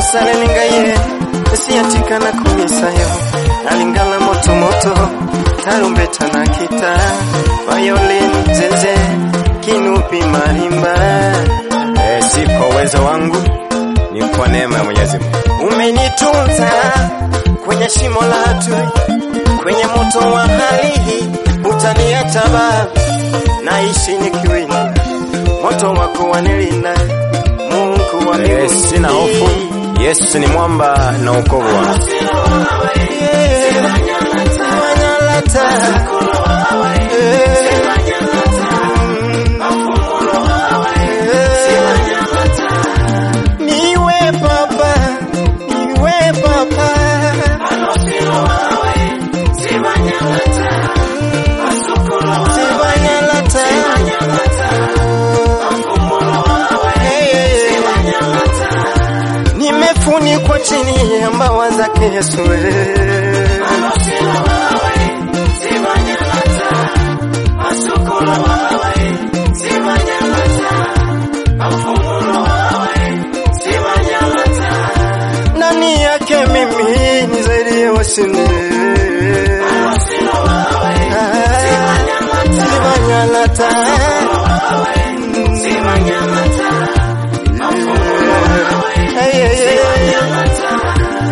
sale ningaye siyatika na kumisayo alingala moto moto tarumbeta na kita violin zeze kinupi marimba Eh, si kwa uwezo wangu, ni kwa neema ya Mwenyezi Mungu. umenitunza kwenye shimo la hatui kwenye moto wa hali hii utaniacha baba naishi nikiwinda moto wako wanilinda Mungu wa Eh, mbinguni sina hofu. Yesu ni mwamba na wokovu wangu. Niwe baba, niwe baba. Sibanyalata. Hey, hey, hey. Nimefunikwa chini ya mbawa zake Yesu. eh. Ndani yake mimi ni zaidi ya washindi. Ah, Sibanyalata. Hey, hey, hey, hey.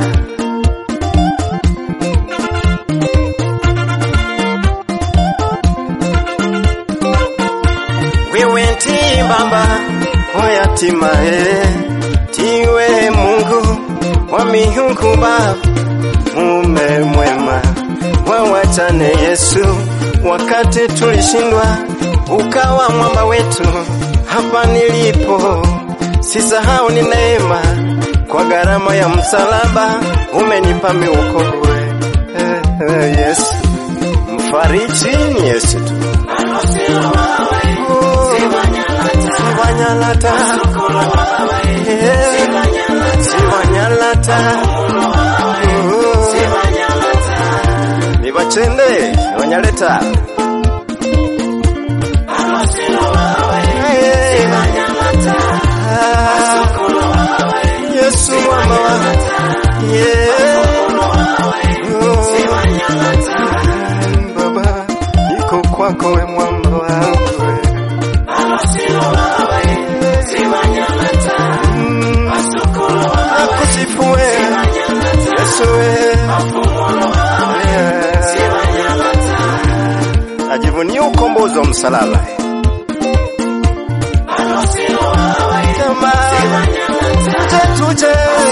wewe ndi baba wa yatima eh, tiwe Mungu wa miungu baba, mume mwema wa wajane Yesu, wakati tulishindwa ukawa mwamba wetu, hapa nilipo sisahau ni neema, kwa gharama ya msalaba umenipa miokovu eh, eh, Yesu mfariji ni Yesu tu. Sibanyalata. Eh, Sibanyalata. Oh. Nibachende Sibanyaleta. Eh, ah, Yesu mama wa yeah. Oh. Baba, niko kwako we mwamba wangu we. Mm, nakusifu we Yesu we. Yeah. Ajivunie ukombozi wa msalaba kama tuje tuje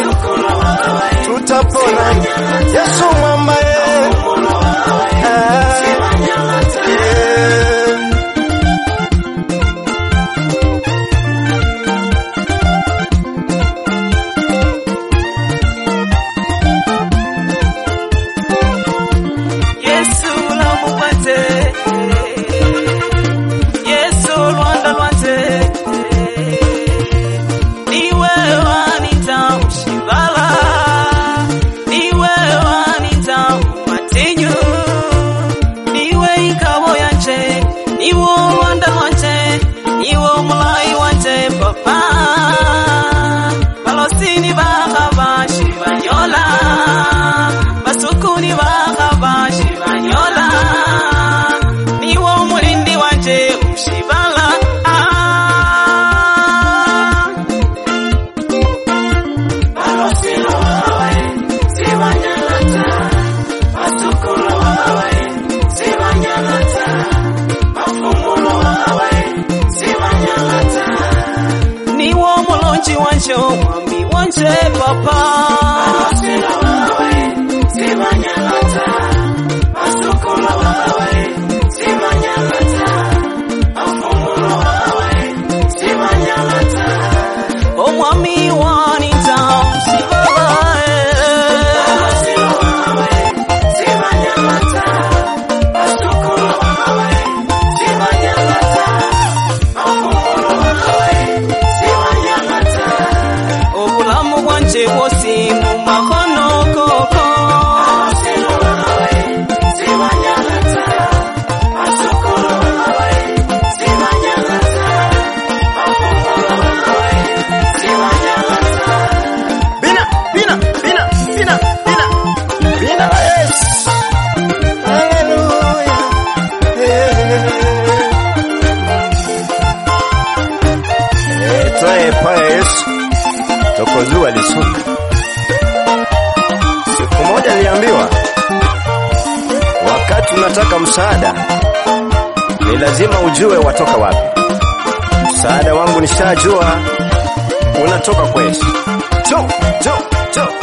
tutapona Yesu mwamba ye. Ah, yeah. Yesu lamupate Yesu lwanda lwate niwe wanita ushibala niwe wanita umatinyu niwe ikabo yanje niwo lwanda lwanje niwo mulayi wanje papa balosini bakabashi banyola basukuni bakabashi banyola niwo mulindi wanje ushibala ah. niwo mulonji wanje omwami wanje papa omwami wanita musibala obulamu bwanje bwosi mu makono koko Umeambiwa wakati unataka msaada ni lazima ujue watoka wapi. Msaada wangu nishajua unatoka kwa Yesu. Jo, jo, jo.